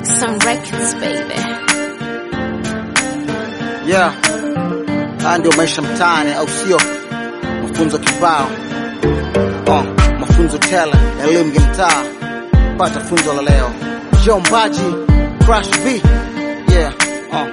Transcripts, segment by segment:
Braxton Records, baby. Yeah, haya ndio maisha mtaani, au sio? Mafunzo kibao, oh, mafunzo tele, elimu ya mtaa. Pata funzo la leo. Joe Mbaji, Crash V, yeah, oh.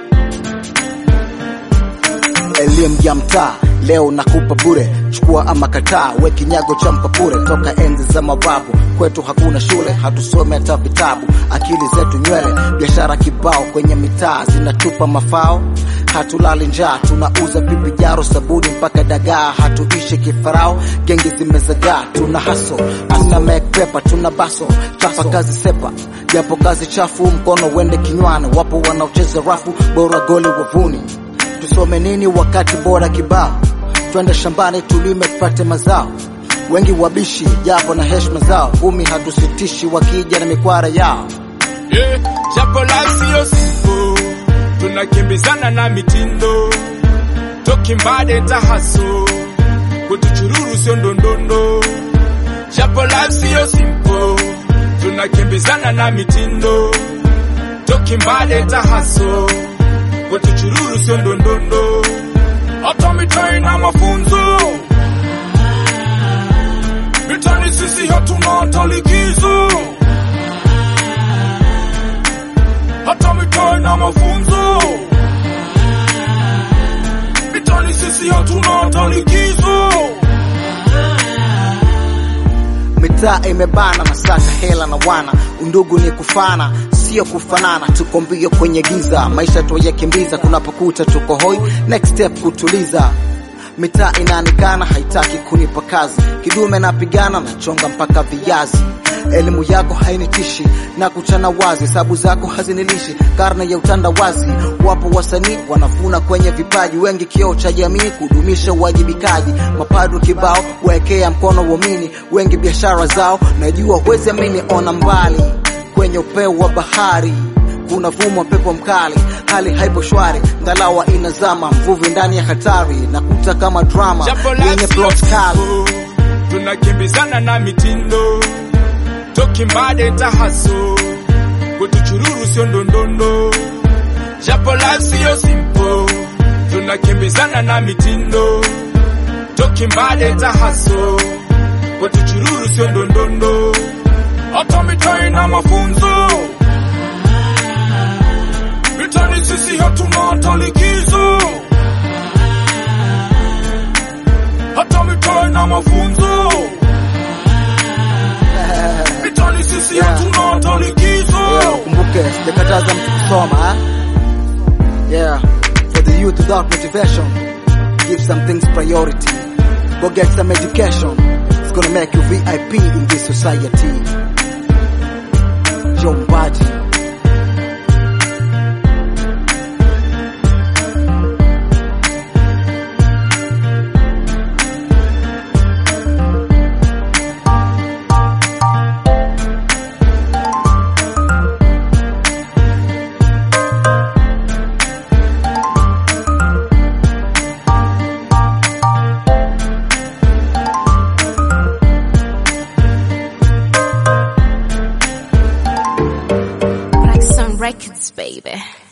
Elimu ya mtaa leo nakupa bure, chukua ama kataa, we kinyago cha mpapure. Toka enzi za mababu kwetu hakuna shule, hatusome hata vitabu, akili zetu nywele, biashara kibao kwenye mitaa zinatupa mafao hatulali njaa, tunauza pipi, jaro, sabuni mpaka dagaa, hatuishi kifarao, gengi zimezagaa, tuna haso, tuna make paper, tuna baso, chapa kazi sepa, japo kazi chafu, mkono wende kinywani, wapo wanaocheza rafu, bora goli wavuni. Tusome nini wakati bora kibao, twende shambani tulime tupate mazao, wengi wabishi japo na heshima zao, kumi hatusitishi wakija na mikwara yao. Yeah, japo life siyo simple, tunakimbizana na mitindo, tokimbade tahaso, kutuchururu sio ndondondo. Japo life siyo simple, tunakimbizana na mitindo, tokimbade tahaso, kutuchururu sio ndondondo. Hata mitai na mafunzo, mitani sisi hatuna hata likizo. hata mitani na mafunzo mitani sisi hatuna hata likizo mitaa imebana masaka hela na wana undugu ni kufana sio kufanana tuko mbio kwenye giza maisha tuyakimbiza kunapokuta tuko hoi next step kutuliza mitaa inanikana haitaki kunipa kazi kidume napigana nachonga mpaka viazi elimu yako hainitishi na kuchana wazi hesabu zako hazinilishi karne ya utandawazi wapo wasanii wanafuna kwenye vipaji wengi kioo cha jamii kudumisha uwajibikaji mapadu kibao waekea mkono uamini wengi biashara zao najua huwezi amini ona mbali kwenye upeo wa bahari kuna vumwa pepo mkali hali haipo shwari ngalawa inazama mvuvi ndani ya hatari nakuta kama drama Japo yenye life plot sio kali simple, tunakimbizana na mitindo tokimbade tahaso kutuchururu sio ndondondo japo life siyo simple tunakimbizana na mitindo tokimbade tahaso kutuchururu sio ndondondo hata mitai na mafunzo mitani sisi hatuna hata likizo hata mitai na mafunzo mitani sisi Yeah. hatuna hata likizo Yeah, ukumbuke sijakataza mtu kusoma eh? yeah for the youth without motivation give some things priority go get some education it's gonna make you vip in this society jombaji Braxton Records, baby.